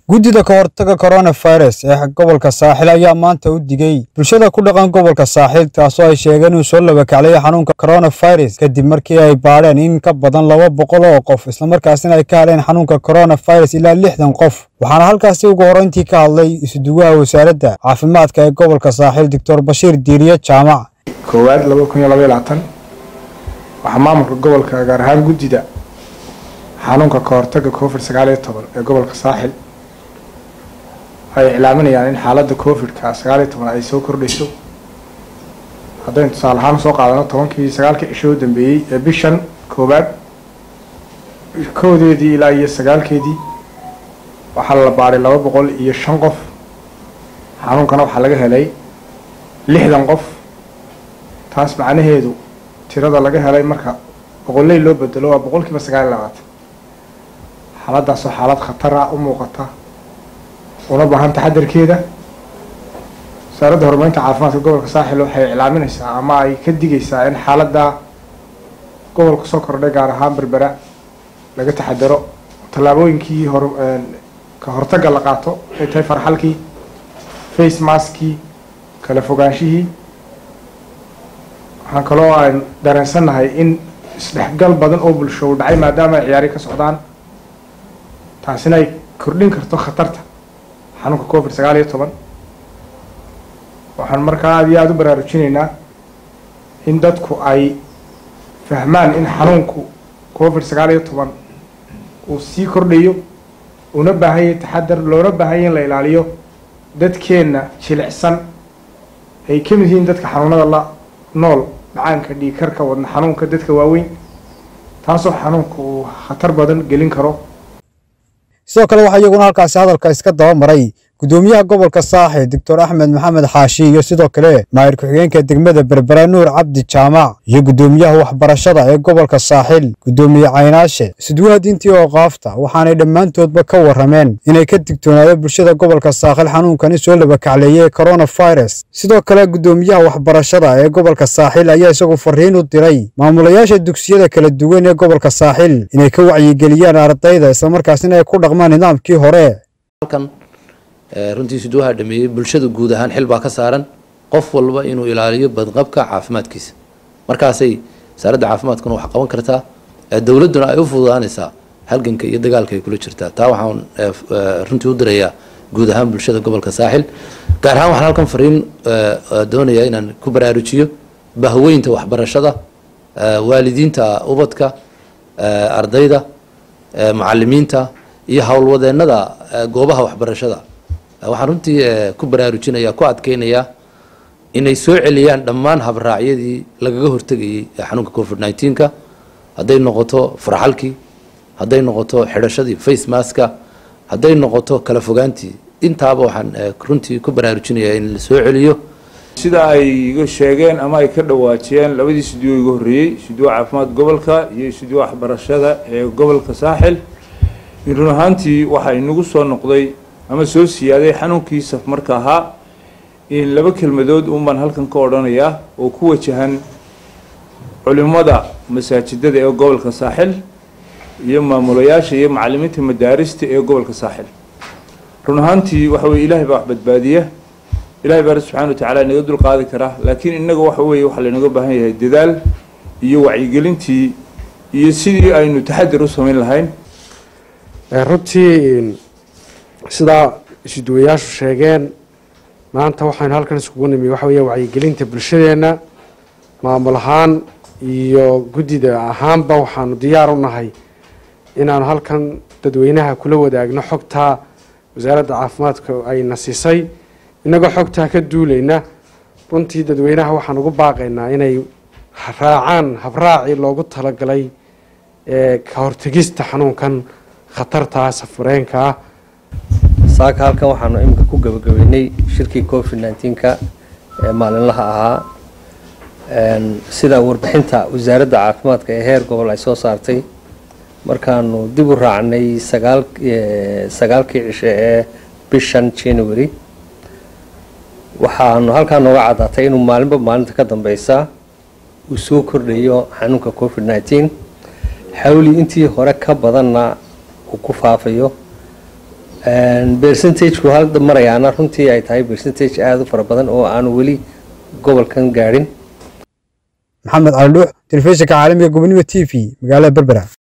guddida ka hortaga coronavirus ee gobolka saaxil ayaa maanta u digay bulshada ku dhaqan gobolka saaxil taasoo ay sheegeen inuu soo labakaclaya xanuunka coronavirus kadib markii ay baadheen in ka badan laba boqol oo qof islamarkaasina ay ka hadheen xanuunka coronavirus ilaa lixdan qof waxaana halkaasi ugu horreyntii ka hadlay isuduwaha wasaaradda caafimaadka ee gobolka saaxil doctor bashiir diiriye jaamac koowaad laba kun iyo labaiyo labaatan waxaa maamulka gobolka gaar ahaan guddida xanuunka ka hortaga covid sagaal iyo toban ee gobolka saaxil ay iclaaminayaan in xaaladda covid-ka sagaal iyo toban ay soo kordhayso haddaynu tusaale ahaan soo qaadano tobankii sagaalkii cisho u dambeeyey ee bishan koowaad koodeedii ilaa iyo sagaalkeedii waxaa la baadhay laba boqol iyo shan qof xanuunkana waxaa laga helay lixdan qof taas macnaheedu tirada laga helay marka boqolley loo bedelo waa boqolkiiba sagaal iyo labaatan xaaladdaasoo xaalad khatara u muuqata una baahan taxadarkeeda wasaaradda horumarinta caafimaadka gobolka saaxil waxay iclaaminaysaa ama ay ka digaysaa in xaaladda gobolka soo kordhay gaar ahaan berbera laga taxadaro tallaabooyinkii hor ka hortagga la qaato ay tahay farxalkii face maskii kala fogaanshihii waxaan kaloo aan dareensannahay in isdhexgal badan oo bulsho u dhacay maadaama ay ciyaari ka socdaan taasina ay kordhin karto khatarta xanuunka covid sagaal iyo toban waxaan markaa aada iyo aada u baraarujinaynaa in dadku ay fahmaan in xanuunku covid sagaal iyo toban uu sii kordhayo una baahanyay taxadar loona baahanya in la ilaaliyo dadkeenna jilicsan ay ka mid yihiin dadka xanuunada la nool macaanka dhiigkarka wadna xanuunka dadka waaweyn taasoo xanuunka uu khatar badan gelin karo sidoo kale waxaa iyaguna halkaasi hadalka iska daba maray guddoomiyaha gobolka saaxil doctor axmed maxamed xaashi iyo sidoo kale maayir ku-xigeenka degmada berbera nuur cabdi jaamac iyo guddoomiyaha waxbarashada ee gobolka saaxil guddoomiye caynaashe isduwaha diintii oo qaafta waxaanay dhammaantoodba ka warrameen inay ka digtoonaado bulshada gobolka saaxil xanuunkani soo labakacleeyey coronavirus sidoo kale guddoomiyaha waxbarashada ee gobolka saaxil ayaa isagu fariin u diray maamulayaasha dugsiyada kala duwan ee gobolka saaxil inay ka wacyigeliyaan ardayda islamarkaasina ay ku dhaqmaan nidaamkii hore runtii suduwaha dhameeyey bulshada guud ahaan xil baa ka saaran qof walba inuu ilaaliyo badqabka caafimaadkiisa markaasay wasaaradda caafimaadkuna wax qaban kartaa dowladduna ay u fududaanaysaa halganka iyo dagaalka ay kula jirtaa taa waxaan runtii u dirayaa guud ahaan bulshada gobolka saaxil gaar ahaan waxaan halkan fariin doonayaa inaan ku baraarujiyo bahweynta waxbarashada waalidiinta ubadka ardayda macalimiinta iyo howlwadeennada goobaha waxbarashada waxaan runtii ku baraarujinaya ku adkeynayaa inay soo celiyaan dhammaan habraacyadii lagaga hortegayay xanuunka covid nneteen-ka hadday noqoto farxalkii hadday noqoto xidhashadii face maska hadday noqoto kala fogaantii intaaba waxaan runtii ku baraarujinayaa in la soo celiyo sida ay iga sheegeen ama ay ka dhawaajiyeen labadii studio iga horreeyey studio caafimaad gobolka iyo studio waxbarashada ee gobolka saaxil in run ahaantii waxaa inagu soo noqday ama soo siyaaday xanuunkii safmarka ahaa in laba kelmadood uun baan halkan ka odhanayaa oo ku wajahan culimada masaajidada ee gobolka saaxil iyo maamulayaasha iyo macalimiinta madaarista ee gobolka saaxil run ahaantii waxa weye ilaahay baa wax badbaadiya ilahay baa subxana wa tacala inaga dul qaadi karaa laakiin innaga waxa weeye waxaa laynaga baahan yahay dadaal iyo wacyigelintii iyo sidii aynu taxadir u samayn lahayn runtii sidaa isuduwayaashu sheegeen maanta waxaynu halkan iskugu nimi waxa weeye wacyigelinta bulshadeenna maamul ahaan iyo guddida ahaanba waxaanu diyaar u nahay inaanu halkan dadweynaha kula wadaagno xogtaa wasaaradda caafimaadka ayna siisay innagoo xogtaa ka duulayna runtii dadweynaha waxaan ugu baaqaynaa inay raacaan habraacii loogu talagalay ee ka hortegista xanuunkan khatartaa safareenka ah saaka halkan waxaanu imika ku gabagabeynay shirkii covid nneteen-ka ee maalinlaha ahaa sida warbixinta wasaaradda caafimaadka ee heer gobol ay soo saartay markaanu dib u raacnay sagaal sagaalkii cishe ee bishan january waxaanu halkaa nooga caddaatay inuu maalinba maalinta ka dambeysa uu soo kordhayo xanuunka covid nneteen xawli intii hore ka badanna uu ku faafayo percentageku hadda marayaana runtii ay tahay percentage aada u fara badan oo aan weli gobolkan gaadhin maxamed cali dhuux telefishinka caalamiga gobonimo t v magaalada berbera